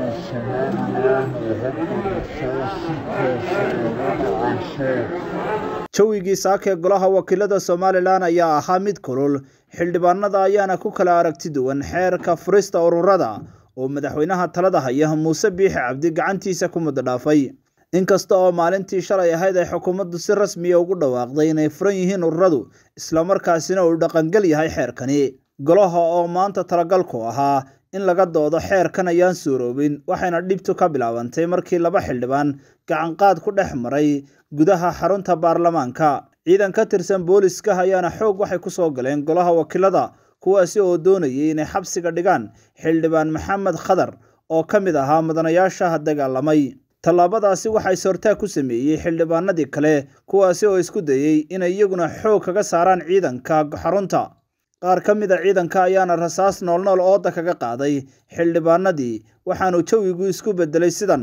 jawigii saaka ee golaha wakiilada somalilan ayaa ahaa mid kulul xildhibaanada ayaana ku kala aragti duwan xeerka furista ururada oo madaxweynaha talada haya muuse biixi cabdi gacantiisa ku muddo dhaafay inkasta oo maalintii shalay ahayd ay xukuumaddu si rasmiya ugu dhawaaqday inay furan yihiin ururadu islamarkaasina uu dhaqangel yahay xeerkani golaha oo maanta talagalku ahaa in laga doodo xeerkan ayaan suuroobin waxayna dhibtu ka bilaabantay markii laba xildhibaan gacanqaad ku dhex maray gudaha xarunta baarlamaanka ciidan ka tirsan booliska ayaana xoog waxay kusoo galeen golaha wakiilada kuwaasi oo doonayay inay xabsiga dhigaan xildhibaan maxamed khadar oo ka mid ahaa mudanayaasha dagaalamay tallaabadaasi waxaa is-hortaag ku sameeyey xildhibaanadii kale kuwaasi oo isku dayey inay iyaguna xoog kaga saaraan ciidanka xarunta qaar ka mid a ciidanka ayaana rasaas noolnool ooda kaga qaaday xildhibaanadii waxaanu jawigu isku bedelay sidan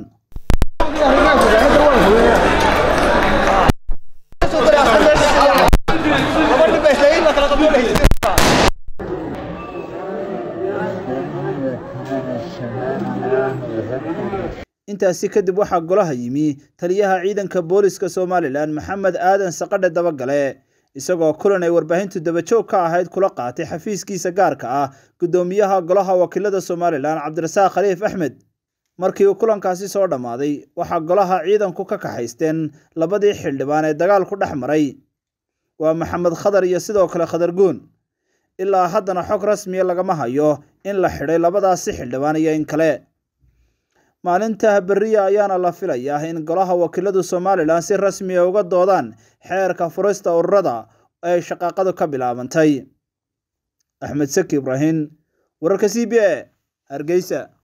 intaasi kadib waxaa golaha yimi taliyaha ciidanka booliska somalilan maxamed aadan saqadhe dabagale isagoo kulan ay warbaahintu dabajoog ka ahayd kula qaatay xafiiskiisa gaarka ah guddoomiyaha golaha wakiilada somalilan cabdirasaaq khaliif axmed markii uu kulankaasi soo dhammaaday waxaa golaha ciidanku ka kaxaysteen labadii xildhibaan ee dagaalku dhex maray waa maxamed khadar iyo sidoo kale khadar guun ilaa haddana xog rasmiya lagama hayo in la xidhay labadaasi xildhibaan iyo in kale maalinta beriya ayaana la filayaa in golaha wakiiladu somalilan si rasmiya uga doodaan xeerka furista ururada ee shaqaaqadu ka bilaabantay axmed saki ibraahim wararka c b a hargeysa